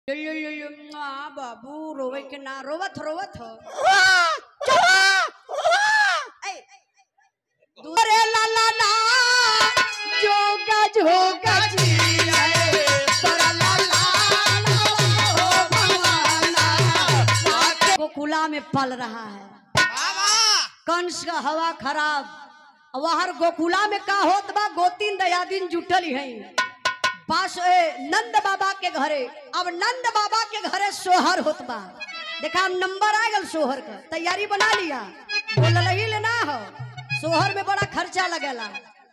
आ, बाबू रोवे के ना रोवत रोवत हो ऐ, दूरे ला ला ला जोगा जोगा जी है, तोरा ला ला ला हो भगवाना। आके गोकुला में पल रहा है कंस का हवा खराब वहर गोकुला में का होत बा गोतीन दयादीन जुटल है पास ए, नंद बाबा के घरे अब नंद बाबा के घरे सोहर होत बा देखा अब नंबर आ गल सोहर का तैयारी बना लिया बोल ही लेना हो सोहर में बड़ा खर्चा लगेला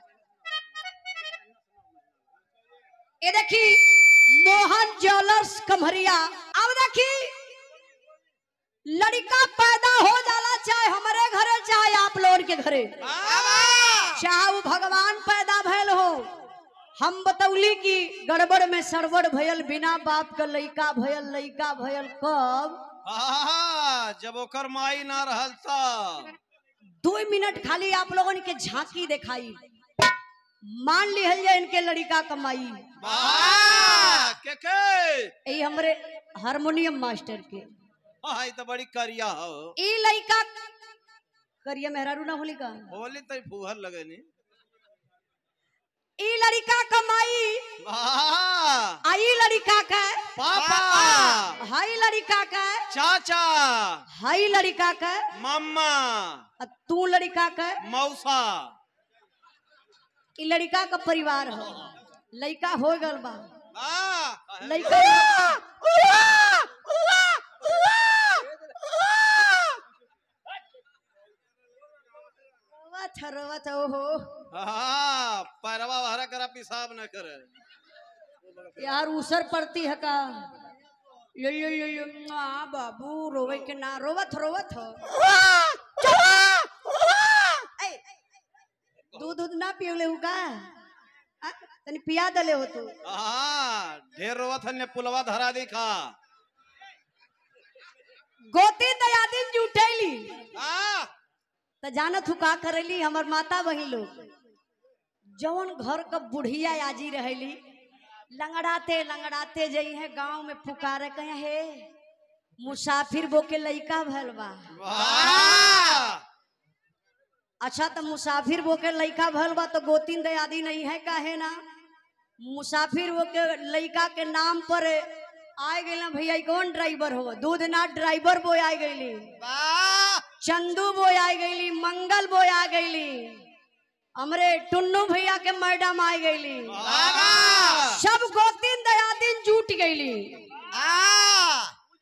ये देखी मोहन ज्वेलर्स कमहरिया अब देखी लड़का पैदा हो जाला चाहे हमारे घरे चाहे आप लोग के घरे चाहे वो भगवान पैदा भयल हो हम बतौली कि गड़बड़ में सरबड़ भयल बिना बाप का लइका भयल लइका भयल कब आहा, जब ओकर माई ना रहल तब दो मिनट खाली आप लोगन के झांकी दिखाई मान लिहल जाए इनके लड़का कमाई वाह, के के यही हमरे हारमोनियम मास्टर के हाँ, ई तो बड़ी करिया हो ई लइका करिया मेहरारू ना होली का होली तो फूहर लगनी ई लड़का कमाई वाह, आई लड़का का पापा हाई लड़का का चाचा हाई लड़का का मम्मा आ तू लड़का का मौसा ई लड़का का परिवार हो लड़का हो गल बा वाह, लड़का रोवत है, रोवत है, ओहो हाँ, पैरवा हरा करा पेशाब न करे यार उसर पड़ती है का यो यो यो यो आ, बाबू रोवे के ना रोवत रोवत हो ऐ, दूध दूध ना पियोले हु का आ, तनी पिया दले हो तू हाँ, ढेर रोवत हन पुलवा धरा देखा गोती दयादिन जुटैली हाँ, त जानत हु का करेली हमर माता बहिन लोग जवन घर क बुढ़िया आजी रहेली लंगड़ाते लंगड़ाते जई है गांव में पुकारे कहे हे मुसाफिर बो के लइका भल बा वाह, अच्छा तो मुसाफिर वो के लइका भल बा तो गोतीन दयादी नहीं है काहे ना मुसाफिर वो के लइका के नाम पर आए गए ना भैया ई कौन ड्राइवर हो दूध ना ड्राइवर बोय आ गईली वाह, चंदू बोय आ गईली मंगल बोय आ गईली हमरे टुन्नू भैया के मैडम आ गईली वाह, सब गोतीन दयादीन जुट गईली वाह,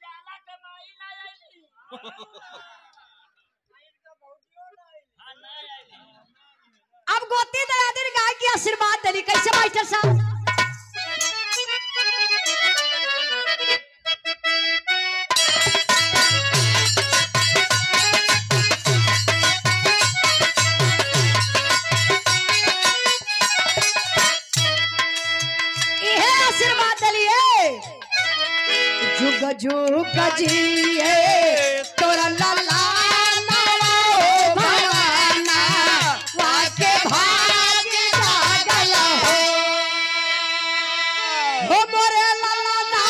अब गोती दयादीन गाय की आशीर्वाद दिली कैसे मास्टर साहब इहे आशीर्वाद दिलिए जुग जुग जिए तोरा लाला नावा हो भगवाना वाके भाग जागल हो हो मोरे लाला ना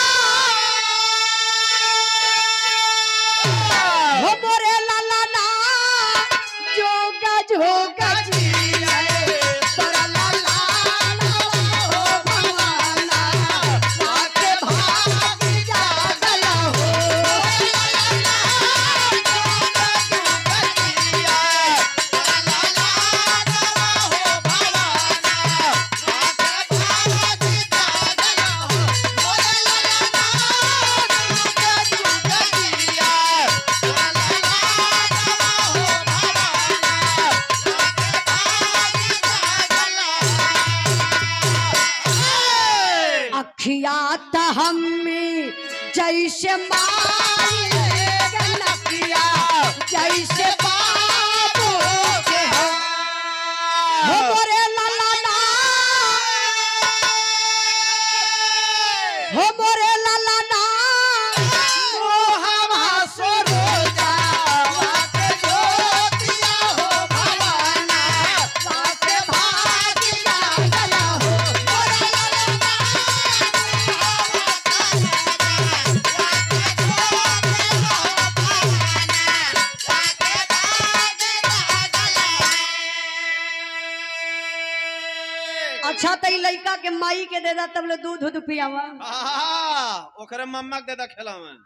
हो मोरे लाला ना जोगा जोगा जिए तोरा लाला नावा हो भगवाना वाके भाग जागल हो अखिया त हम्मी जैसे माई नकिया जैसे बाबू के हो हो मोरे लाला ना हो मोरे लाला ना ओ हवा सरोजा वाके ज्योतिया हो भवाना वाके भागिया गला हो मोरे लाला ना लड़का के माई के दे दा तब ले दूध दूध पियावा आहा, ओकरे मम्मा के दे खेला में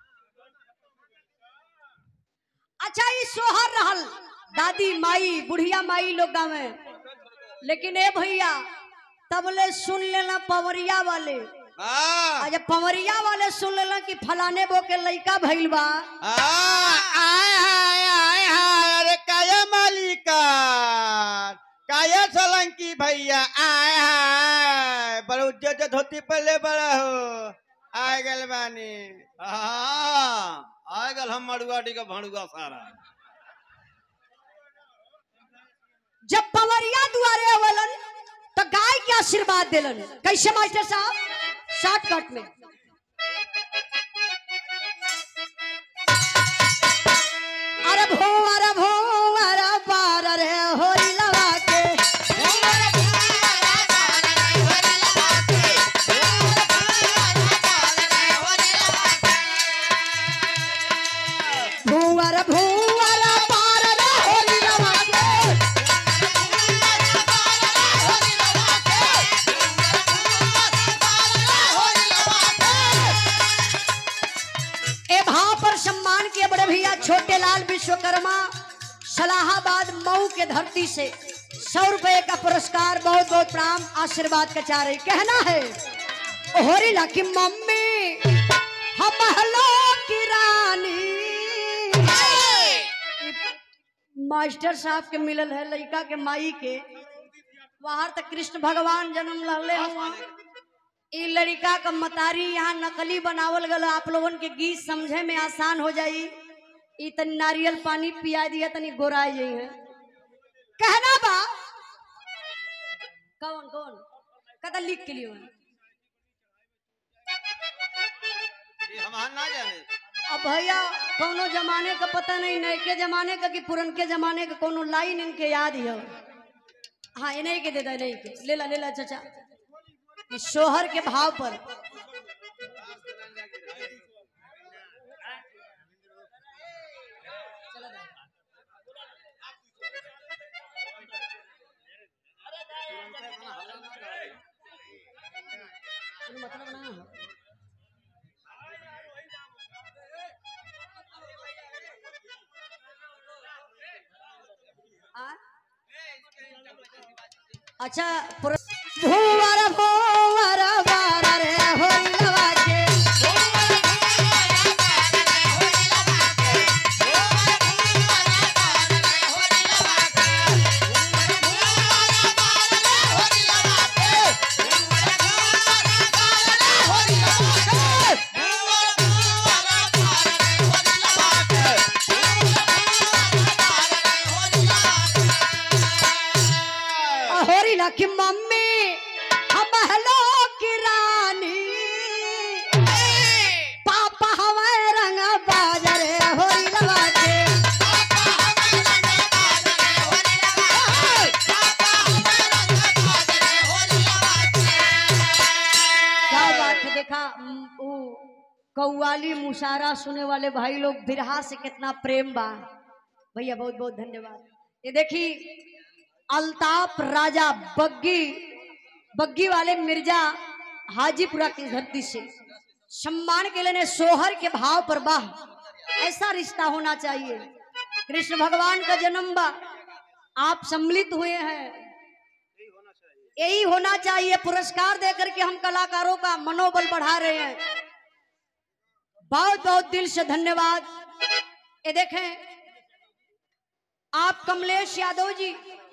अच्छा ई सोहर रहल दादी माई बुढ़िया माई लोग गावे लेकिन ए भैया तब ले सुन लेना पवरिया वाले हाँ, आ जब पवरिया वाले सुन लेना कि फलाने बो के लड़का भइल बा हाँ, आय हाय आय हाय अरे काया मालिका काया सोलंकी भैया आय हाय बड़ा उज्जत धोती पहले बड़ा हो आय गल बानी आहा, आ गल हम मड़ुआटी का भड़ुआ सारा जब पवरिया दुआरे अवलन तो गाय के आशीर्वाद दिलन कैसे मास्टर साहब शॉर्टकट में अरे भोवर भोवर बार रे होई लवा के भोवर भोवर बार रे होई लवा के ए भाव पर सम्मान किए बड़े भैया छोटे लाल विश्वकर्मा सलाहाबाद मऊ के धरती से सौ रुपए का पुरस्कार बहुत बहुत प्रणाम आशीर्वाद का चाह रही कहना है होरी ला की मम्मी हम हलो की रानी मास्टर साहब के मिलल है लड़का के माई के बाहर तक कृष्ण भगवान जन्म लहले हुआ ई लड़का का मतारी यहाँ नकली बनावल गल आप लोगन के गीत समझे में आसान हो जाई ई तनी नारियल पानी पिया दिया तनी गोराई जाई है कहना बा कौन कौन कदा लिख के लिए ये हमार ना जाने अब भैया कोनो जमाने का पता नहीं नए के जमाने का कि पुरनके जमाने का कोनो लाइन इनके याद ही हो हाँ इन्हीं के दे दे नहीं के ले ला ले ला चाचा इस शोहर के भाव पर मतलब ना हो आ? अच्छा पुर- भूवर भूवर बार रे होई लवा के होरी ला की मम्मी हम हलो की रानी पापा हमारे रंग बाजरे होरी लवा के क्या बात है देखा उम, ऊ कौवाली मुशारा सुने वाले भाई लोग बिरहा से कितना प्रेम बा भैया बहुत बहुत धन्यवाद ये देखी अल्ताफ राजा बग्गी बग्गी वाले मिर्जा हाजीपुरा की धरती से सम्मान के लिए सोहर के भाव पर बाह ऐसा रिश्ता होना चाहिए कृष्ण भगवान का जन्म बा आप सम्मिलित हुए हैं यही होना चाहिए पुरस्कार देकर के हम कलाकारों का मनोबल बढ़ा रहे हैं बहुत बहुत दिल से धन्यवाद ये देखें आप कमलेश यादव जी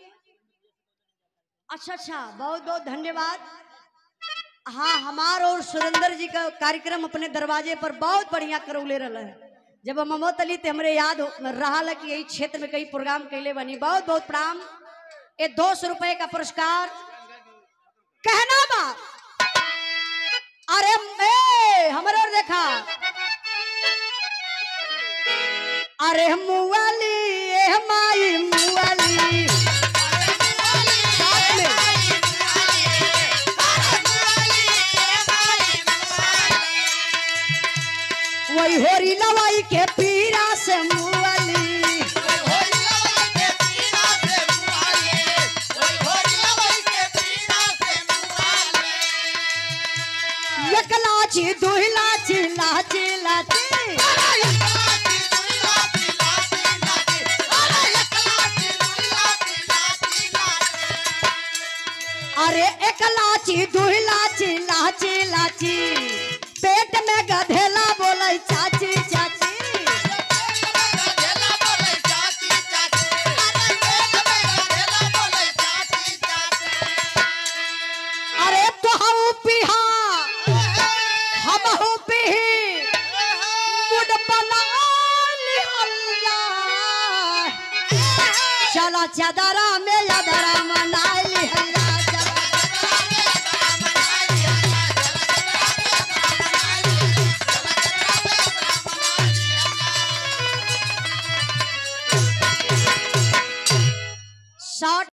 अच्छा अच्छा बहुत बहुत धन्यवाद हाँ हमार और सुरेंद्र जी का कार्यक्रम अपने दरवाजे पर बहुत बढ़िया करौले रहा है जब हम ममत अली ते हमरे याद हो- रहा कि यही क्षेत्र में कई प्रोग्राम कैले बनी बहुत बहुत प्रणाम ये दो सौ रुपए का पुरस्कार कहना बा अरे ए हमारे और देखा अरे मुआली ए माई मुआली साथ में वही होरी लवाई के पीरा से मुआली लाची दुई लाची लाची लाची अरे एक लाची दुई लाची लाची लाची पेट में गधेला बोले चाची चाची अरे तो हम पिहा हम हो पिही मुड बना लिहल्ला चला चादरा में यादरा मना लिहल्ला चला शॉर्ट